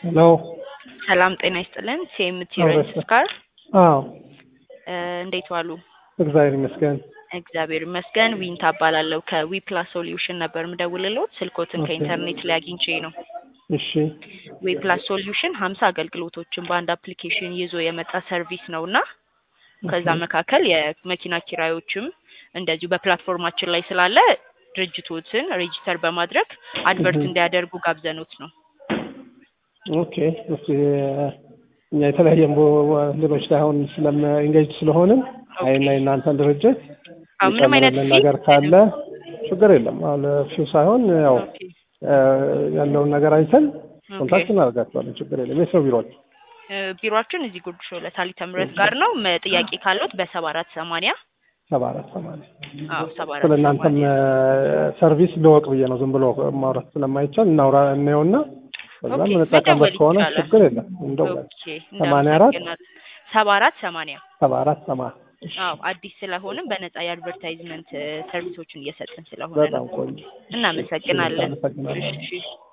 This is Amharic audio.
ሄሎ ሰላም ጤና ይስጥልን። ሲኤምቲ አዎ፣ ሬንት በስመ- ስካር አዎ እንዴት ዋሉ? እግዚአብሔር ይመስገን። እግዚአብሔር ይመስገን። ዊንታ እባላለሁ ከዊ ፕላስ ሶሉሽን ነበር ምደውልልዎት። ስልኮትን ኦኬ። ከኢንተርኔት ላይ አግኝቼ ነው። እሺ ዊ ፕላስ ሶሉሽን ሀምሳ አገልግሎቶችን በአንድ አፕሊኬሽን ይዞ የመጣ ሰርቪስ ነው እና ከዛ ኦኬ። መካከል የመኪና ኪራዮችም እንደዚሁ በፕላትፎርማችን ላይ ስላለ ድርጅቶትን ሬጂስተር በማድረግ አድቨርት እህ። እንዲያደርጉ ጋብዘኖት ነው። ኦኬ እስኪ እኛ የተለያየ ሌሎች ላይ አሁን ስለም ኢንጌጅ ስለሆንን ኦኬ። አይና የእናንተን ድርጅት አዎ፣ ምንም አይነት የጨመረልን ፊ ነገር ካለ ችግር የለም። አሁን ፊው ሳይሆን ያው ኦኬ። እ፣ ያለውን ነገር አይተን ኦኬ። ኮንታክት እናደርጋቸዋለን። ችግር የለም። የት ነው ቢሮች? እ፣ ቢሮአችን እዚህ ጉርድ ሾው ለታሊተ ምህረት ጋር ነው። መ- ጥያቄ ካለዎት በሰባ አራት ሰማንያ ሰባ አራት ሰማንያ አዎ ሰባ አራት ስለ እናንተም ሰማንያ ሰርቪስ ልወቅ ብዬ ነው። ዝም ብሎ ማውራት ስለማይቻል እናውራ እናየውና ከዛ ኦኬ፣ የምንጠቀምበት መደወል ከሆነ ይቻላል። ችግር የለም። እንደው ኦኬ ሰማንያ አራት እናመሰግናለን። ሰባ አራት ሰማንያ ሰባ አራት ሰማንያ እሺ፣ አዎ አዲስ ስለሆንም በነጻ የአድቨርታይዝመንት ሰርቪሶችን እየሰጥን ስለሆነ ነው። በጣም ቆንጆ። እናመሰግናለን። አመሰግናለሁ። እሺ